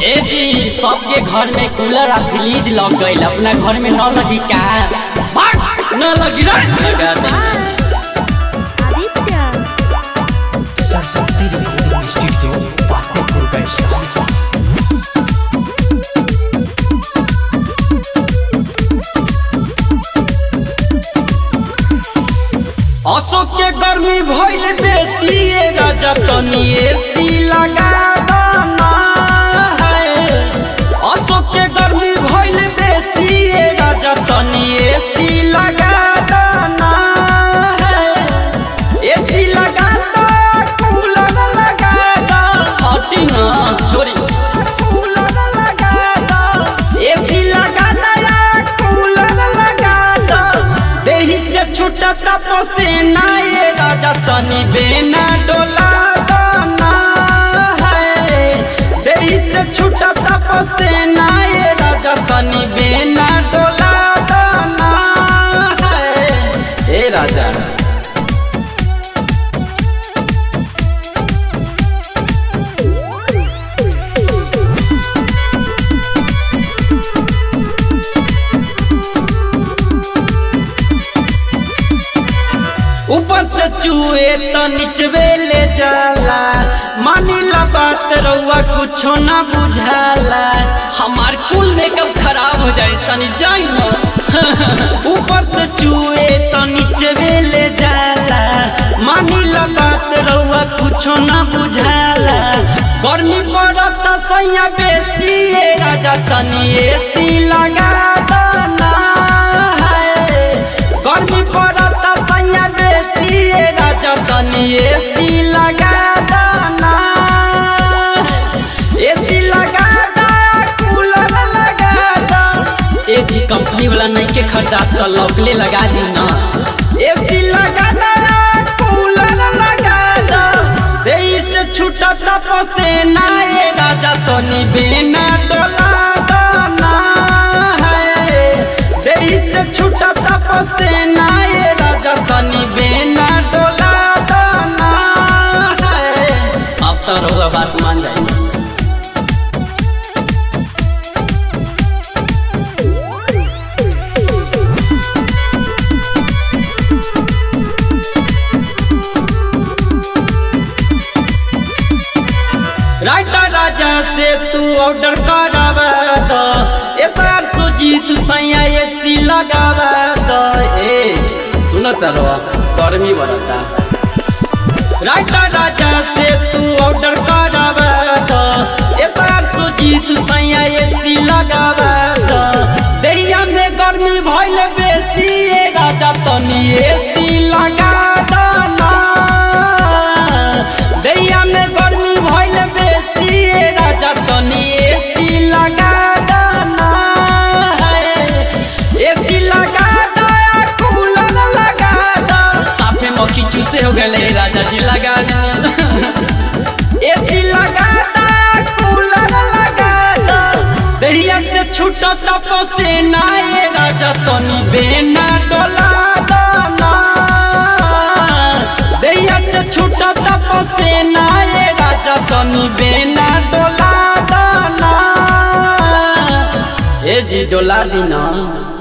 ए जी सबके घर में कूलर आ फ्रिज लग गईल अपना घर में न लगी का भाग, न लगी रे लगा दे आदित्य सरस्वती रिकॉर्डिंग स्टूडियो फतेहपुर वैशाली अशोक के गर्मी भइल बेसी ए राजा तनी एसी लगा दाना है अशोक के गर्मी भइल बेसी ए राजा तनी एसी लगा दाना है एसी लगा दो कूलर लगा दो हटी ना छोरी कूलर लगा दो एसी लगा दो या कूलर लगा दो देही से छूटा पसीना ये राजा तनी बेना डोला दाना है देही से छूटा पसीना ये राजा तनी बेना डोला दाना है ए राजा ऊपर से चूहे तो निचवे ले जाला मानिला बात रउआ कुछो ना बुझाला हमार कुल मेकअप खराब हो जाए तनी जाई ना ऊपर से चूहे तो निचवे ले जाला मानिला बात रउआ कुछो ना बुझाला गर्मी पड़त सैया बेसी ए राजा तनी एसी लगा दाना है गर्मी पड़त सैया बेसी ए राजा तनी एसी लगा दाना एसी लगा दा कूलर लगा दा ए जी कंपनी वाला नहीं के खरीदा तो लवली लगा दी ना एसी लगा दा कूलर लगा दा देही से छूटा पसेना ए राजा तनी बिना डोला दाना है देही से छूटा पसेना ए राजा तनी बिना डोला दाना है अब तो रउआ बात मान जाए राइटर राजा से तू ऑर्डर करावा दो एसआर सुजीत सैया एसी लगावा दो ए सुनत रहो गर्मी बढ़ता राइटर राजा से तू ऑर्डर करावा दो एसआर सुजीत सैया एसी लगावा दो देहिया में गर्मी भइल बेसी ए राजा तनी एसी लगा दाना दैया में गर्मी भइल बेसी ए राजा तनी एसी लगा दाना है एसी लगा दा या कूलर लगा दा साफे मक्खी चूसे हो गए राजा जी लगा दा एसी लगा दा कूलर लगा दा दैया से छूटा पसेना ए राजा तनी बेना डोला दाना दैया से छूटा पसेना ए राजा तनी बेना डोला दाना ए जी डोला दीना